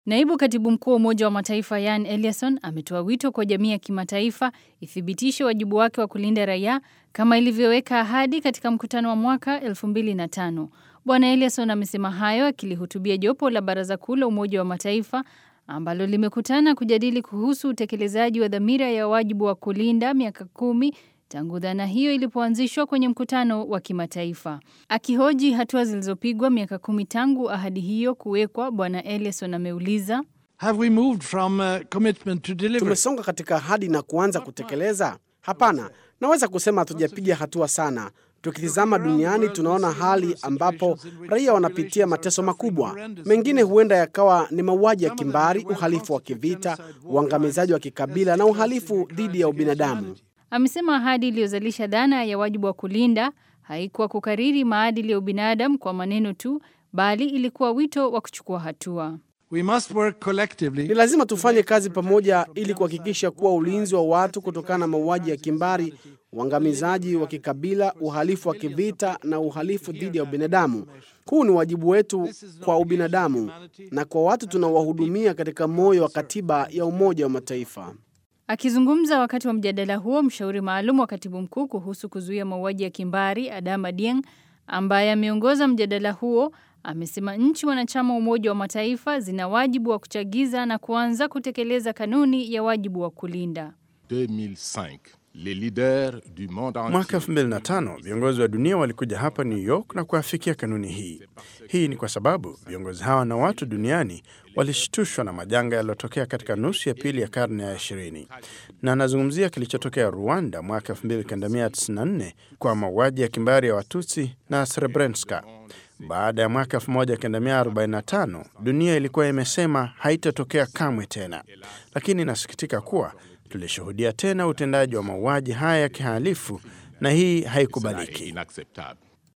Naibu katibu mkuu wa Umoja wa Mataifa Yan Eliasson ametoa wito kwa jamii ya kimataifa ithibitishe wajibu wake wa kulinda raia kama ilivyoweka ahadi katika mkutano wa mwaka 2005. Bwana Eliasson amesema hayo akilihutubia jopo la Baraza Kuu la Umoja wa Mataifa ambalo limekutana kujadili kuhusu utekelezaji wa dhamira ya wajibu wa kulinda miaka kumi tangu dhana hiyo ilipoanzishwa kwenye mkutano wa kimataifa. Akihoji hatua zilizopigwa miaka kumi tangu ahadi hiyo kuwekwa, Bwana Ellison ameuliza Have we moved from uh, commitment to delivery? Tumesonga katika ahadi na kuanza kutekeleza? Hapana, naweza kusema hatujapiga hatua sana. Tukitizama duniani tunaona hali ambapo raia wanapitia mateso makubwa. Mengine huenda yakawa ni mauaji ya kimbari, uhalifu wa kivita, uangamizaji wa kikabila na uhalifu dhidi ya ubinadamu. Amesema ahadi iliyozalisha dhana ya wajibu wa kulinda haikuwa kukariri maadili ya ubinadamu kwa maneno tu, bali ilikuwa wito wa kuchukua hatua. We must work Ni collectively lazima tufanye kazi pamoja ili kuhakikisha kuwa ulinzi wa watu kutokana na mauaji ya kimbari, uangamizaji wa kikabila, uhalifu wa kivita na uhalifu dhidi ya ubinadamu. Huu ni wajibu wetu kwa ubinadamu na kwa watu tunaowahudumia katika moyo wa katiba ya Umoja wa Mataifa. Akizungumza wakati wa mjadala huo, mshauri maalum wa katibu mkuu kuhusu kuzuia mauaji ya kimbari Adama Dieng, ambaye ameongoza mjadala huo, amesema nchi wanachama wa Umoja wa Mataifa zina wajibu wa kuchagiza na kuanza kutekeleza kanuni ya wajibu wa kulinda. 2005, les leaders du monde entier Mwaka 2005 viongozi wa dunia walikuja hapa New York na kuafikia kanuni hii. Hii ni kwa sababu viongozi hawa na watu duniani walishtushwa na majanga yaliyotokea katika nusu ya pili ya karne ya 20, na anazungumzia kilichotokea Rwanda mwaka 1994 kwa mauaji ya kimbari ya Watutsi na Srebrenica. Baada ya mwaka 1945 dunia ilikuwa imesema haitatokea kamwe tena, lakini inasikitika kuwa tulishuhudia tena utendaji wa mauaji haya ya kihalifu na hii Ça est haikubaliki. inacceptable.